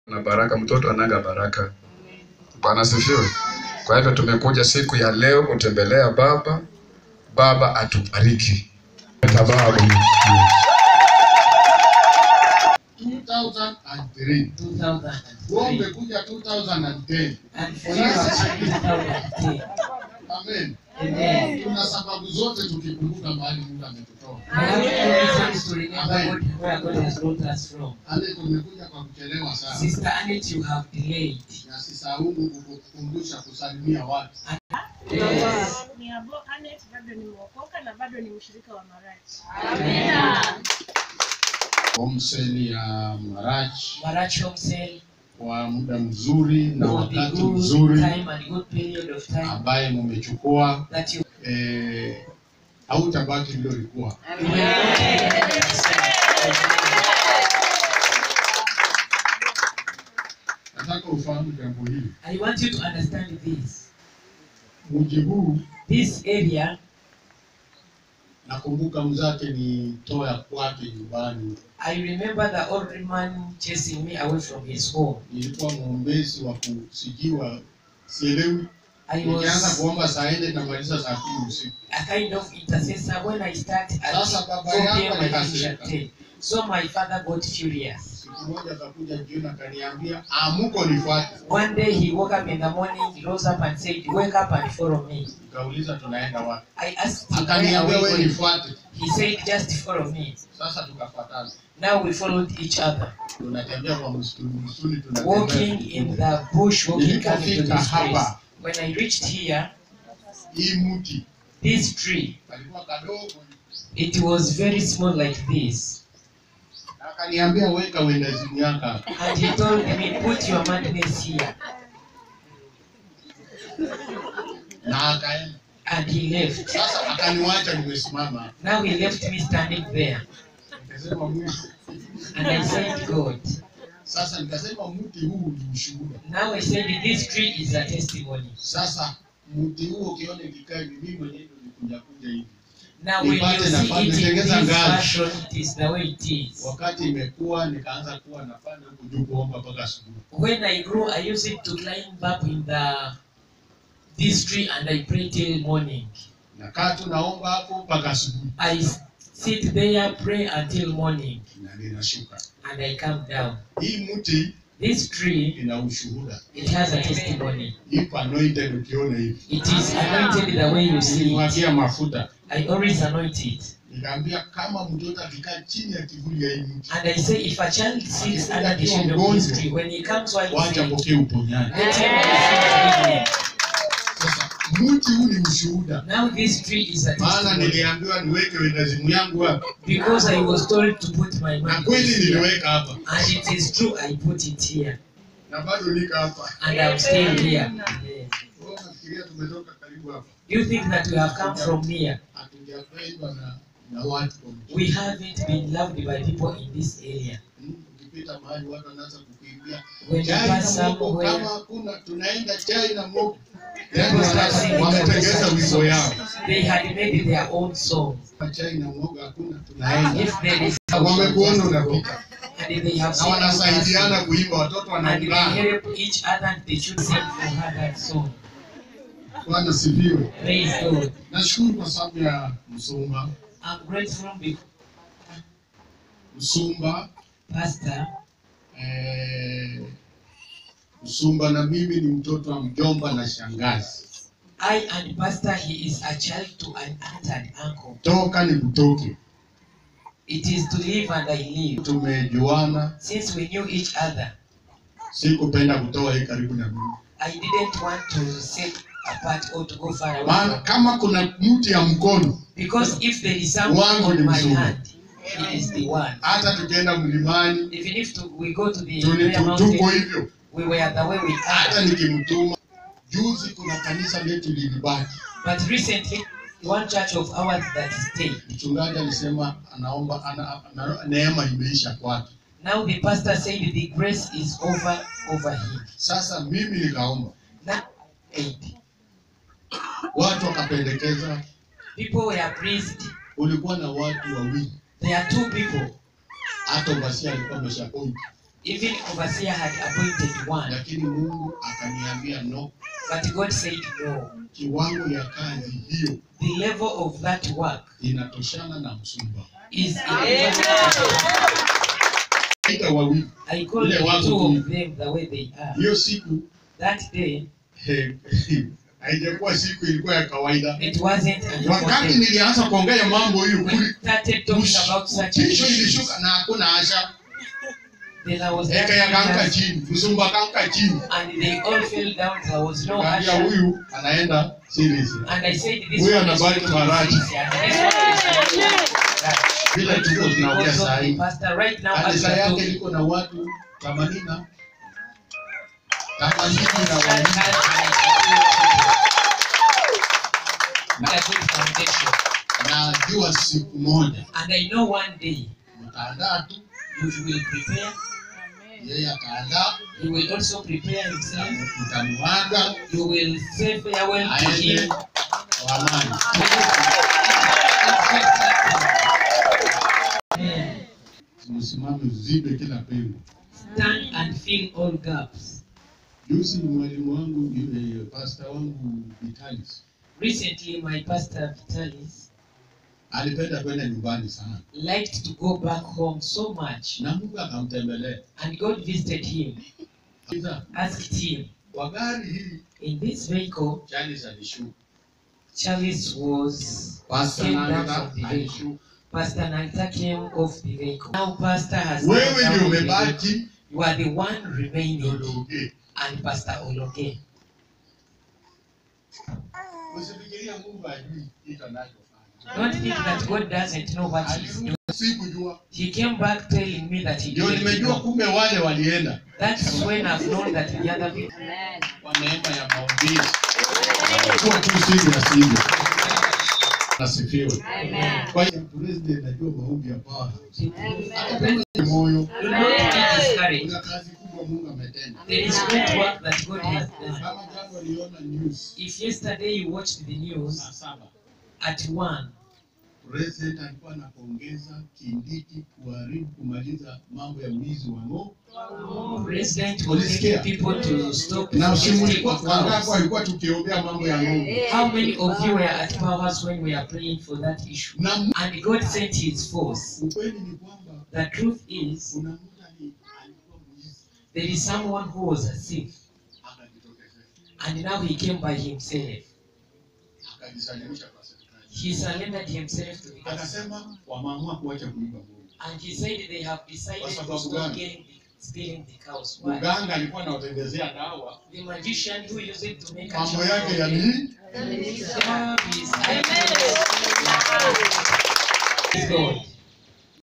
na baraka, mtoto anaga baraka. Bwana sifiwe. Kwa hivyo tumekuja siku ya leo kutembelea baba, baba atubariki. Sababu 2003 wewe 2003 umekuja 2010 and for you are 2010. amen Amen. tuna sababu zote tukikumbuka mahali Mungu ametutoa We have two reasons to remember God, where God has brought us from. ale tumekuja kwa kuchelewa sana Sister Annette, you have delayed. na sisahau kukukumbusha kusalimia watu Yes. Ni Abo Anet, bado nimeokoka na bado ni mshirika wa Marachi. homseli ya Marachi Marach Home Sale kwa muda mzuri na for the wakati good mzuri time and good period of time ambaye mumechukua that you eh, hautabaki vile ulikuwa you will not be the same. nataka ufahamu jambo hili I want you to understand this. mji huu This area, nakumbuka mzake ni toya kwake nyumbani I remember the old man chasing me away from his home. nilikuwa mwombezi wa kusijiwa sielewi I nikianza was kuomba saa nne namaliza saa kumi usiku a kind of intercessor when I start at Sasa baba 4 yako p.m. I finish alikasirika. at 10. So my father got furious. siku moja akakuja jioni akaniambia amuko nifuate One day he woke up in the morning, he rose up and said, Wake up and follow me. nikauliza tunaenda wapi I asked him, Where akaniambia are we we going? nifuate He said, Just follow me. sasa tukafuatana Now we followed each other, tunatembea kwa msituni msituni walking in the bush, walking coming to Nilipofika this place. hapa When I reached here, hii mti this tree, alikuwa kadogo it was very small like this. na akaniambia weka wendazimu yako hapa. And he told me, Put your madness here. na akaenda And he left. sasa akaniwacha nimesimama hapa. Now he left me standing there. nikasema Mungu And I said, God. sasa nikasema mti huu ni ushuhuda Now I said, This tree is a testimony. sasa mti huo ukiona ikikaa hivi mimi mwenyewe ndo nikuja kuja hivi Now when you Nipate see nafasi, it in nitengeza this ngazi. fashion, it is the way it is. wakati imekuwa nikaanza kuwa nafanya huku juu kuomba mpaka asubuhi When I grew, I used it to climb up in the this tree and I pray till morning. nakaa tu naomba hapo mpaka asubuhi I s- sit there, pray until morning, na ninashuka and I come down. hii mti This tree, ina ushuhuda it has a testimony. ipo anointed ukiona hivi It is anointed the way you see it. nilimwagia mafuta I always anoint it. nikaambia kama mtoto akikaa chini ya kivuli ya hii mti And I say, if a child sits under the shade of this tree, when he comes while wacha sick, pokee uponyaji let him receive healing. sasa mti huu ni ushuhuda Now this tree is a maana testimony. niliambiwa niweke wendazimu yangu hapa Because I was told to put my na money kweli here. niliweka hapa And it is true, I put it here. na bado nika hapa And I'm still here. Yeah. Wewe unafikiria tumetoka karibu hapa Do you think that we have come from here? hatujapendwa na na watu kwa mji. We haven't been loved by people in this area. Mm, ukipita mahali watu wanaanza kukuimbia When you chai pass na mogo somewhere, kama hakuna tunaenda chai na mogo Yaani people start wana- singing wametengeza the wimbo yao songs. They had made their own song. chai na mogo hakuna tunaenda If there is wamekuona unapita and they have na seen you wanasaidiana dancing, kuimba watoto and they wanaungana help each other and they should sing for her that song. bwana sifiwe Praise God. nashukuru kwa sababu ya msumba I'm grateful because msumba Pastor, eh, msumba na mimi ni mtoto wa mjomba na shangazi I and Pastor, he is a child to an aunt and uncle. toka ni kutoke It is to live and I live. tumejuana Since we knew each other, sikupenda kutoa hii karibu na mimi I didn't want to sit apart or to go far away. maana From, kama kuna mti ya mkono because if there is someone Wangu on ni my mzuri. hand, he is the one. hata tukienda mlimani Even if to, we go to the tuli- prayer tu- mountain, tuko hivyo we were the way we hata are. nikimtuma juzi kuna kanisa letu lilibaki But recently, one church of ours that stayed. mchungaji alisema anaomba ana, ana, neema imeisha kwake Now the pastor said the grace is over over him. sasa mimi nikaomba Now, eight. watu wakapendekeza People were pleased. ulikuwa na watu wawili There are two people. hata basi alikuwa ameshapoint Even overseer had appointed one, lakini Mungu akaniambia no, but God said no. kiwango ya kazi hiyo The level of that work inatoshana na msumba. is Ita wawili I call Ile the watu two tu. of them the way they are. hiyo siku That day, eh, haijakuwa siku, ilikuwa ya kawaida. it wasn't a normal Wakati day. nilianza kuongea mambo hiyo We kuli started talking about such tisho issues. ilishuka na hakuna asha, Then I was eka yakaanka asking chini, msumba kaanka chini, and they all fell down. There was no kaambia usher. huyu anaenda series. And I said, this Huyu one is anabaki going to Marachi. be easy, and this one is going to be Marachi. Vile tuko tunaongea Because saa of the hii, pastor right now, as kanisa we are yake talking, liko na watu themanini na themanini na that wawili has a good foundation. najua siku moja And I know one day mtaandaa tu, you will prepare, yeye ataandaa, he will also prepare himself, mtamwaga you will say farewell to aende him. kwa amani. Amen. Msimame uzibe kila pengo. Stand and fill all gaps. Juzi ni mwalimu wangu yule pasta wangu Vitalis Recently, my pastor Vitalis alipenda kwenda nyumbani sana, liked to go back home so much, na Mungu akamtembelea. and God visited him, Sasa, asked him, Kwa gari hili In this vehicle, Charles alishuka, Charles was Pastor came down Nanga from the vehicle. alishuka. Pastor Nanta came off the vehicle. Now Pastor has come Wewe down ndio from the vehicle. umebaki You are the one remaining, Lologe. and Pastor Ologe. Usifikiria Mungu ajui kitu anachofanya. Don't think that God doesn't know what He's doing. Sikujua, He came back telling me that He ndio didn't nimejua know. kumbe wale walienda That's when I've known that the other people. kwa neema ya maombezi. Kuwa tu serious hivyo. Nasifiwe. Kwa hiyo president najua maombi ya power. Hata kama ni moyo, Do not be discouraged. kuna kazi kubwa Mungu ametenda. There is great work that God has done. Kama jana waliona news If yesterday you watched the news saa saba at one, president alikuwa anapongeza Kindiki kuharibu kumaliza mambo ya wizi wa ng'ombe. President was Ulisikia? telling people to stop Na stealing usimulikuwa wangapi cows. walikuwa tukiombea mambo ya ng'ombe. How many of you were at powers when we are praying for that issue? Na Mungu- And God sent His force. ukweli ni kwamba The truth is, kuna mtu ali- alikuwa mwizi there is someone who was a thief, akajitokezea and now he came by himself. akajisalimisha kwa serikali. He surrendered himself to the government. Akasema wameamua kuacha kuiba ng'ombe. And he said they have decided Kwa to sababu stop gani? getting the, stealing the cows. Why? Mganga alikuwa anawatengenezea dawa, The magician who used it to make a mambo charm yake from yali them. God is Praise God.